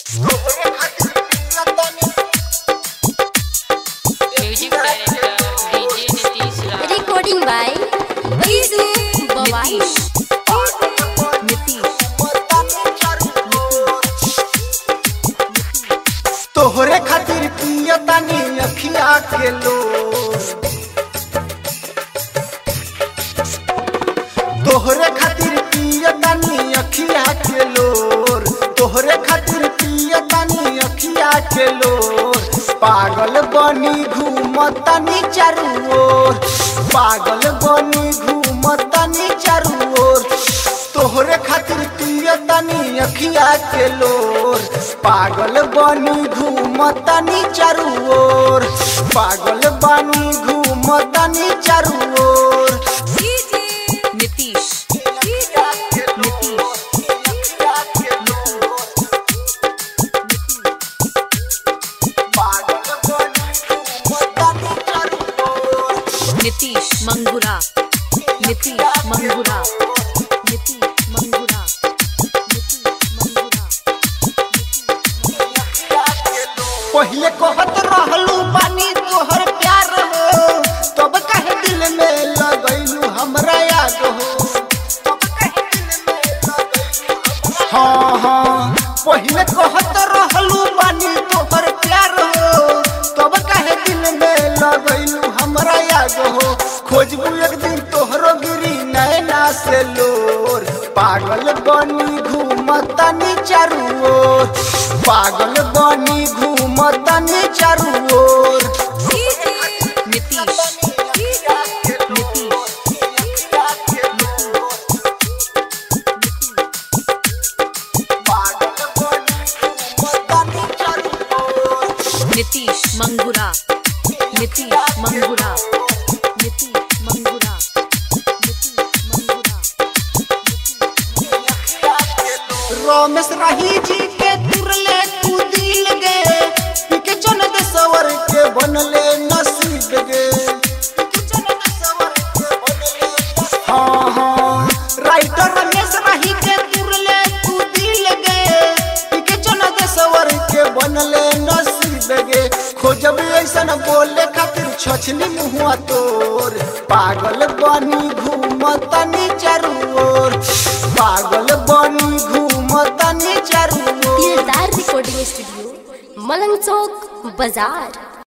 Music director DJ Nitish Raj Recording by Vizu Bawai. तोहरे खातिर पियतानी अखिया के लो तोहरे खातिर पियतानी अखिया के लोर तोहरे खातिर पियतानी अखिया के लोर पागल बनी घूमतानी चारू ओर पागल बनी घूमतानी चारू ओर तोहरे खातिर पियतानी अखिया के लोर पागल बनी घूमतानी चारू ओर पागल बनी घूमतानी चारू ओर नीतीश पागल बनी घूमतानी चारू ओर नीतीश मंगुरा नीतीश मंगुरा नीतीश मंगुरा नीतीश मंगुरा पहिले कहत रहलू बानी तोहर प्यार हो तब कहे दिल में लगैलू हमरा याद हो तब कहे दिल में लगैलू हाँ हाँ पहिले कहत रहलू बानी तोहर प्यार हो तब कहे दिल में लगैलू हमरा याद हो खोजबू एक दिन तोहरो गिरी नैना से लोर पागल बनी घूमतानी चारू ओर पागल बनी घूमतानी चारू ओर नीतीश नीतीश पागल बनी घूमतानी चारू ओर नीतीश मंगुरा नीतीश मंगुरा नीतीश मंगुरा नीतीश मंगुरा रमेश राही जी के तुरले तू दिल गे पिके चन दे सवर के बनले नसीब गे पिके चन दे सवर के बनले नसीब। हाँ हाँ राइटर रमेश राही के तुरले तू दिल गे पिके चन दे सवर के बनले नसीब गे खोजब ऐसन बोले खातिर छछली मुहुआ तोर पागल बनी घूमतनी चारू ओर पागल बनी घूमतनी चारू ओर दिलदार रिकॉर्डिंग स्टूडियो मलंग चौक बाजार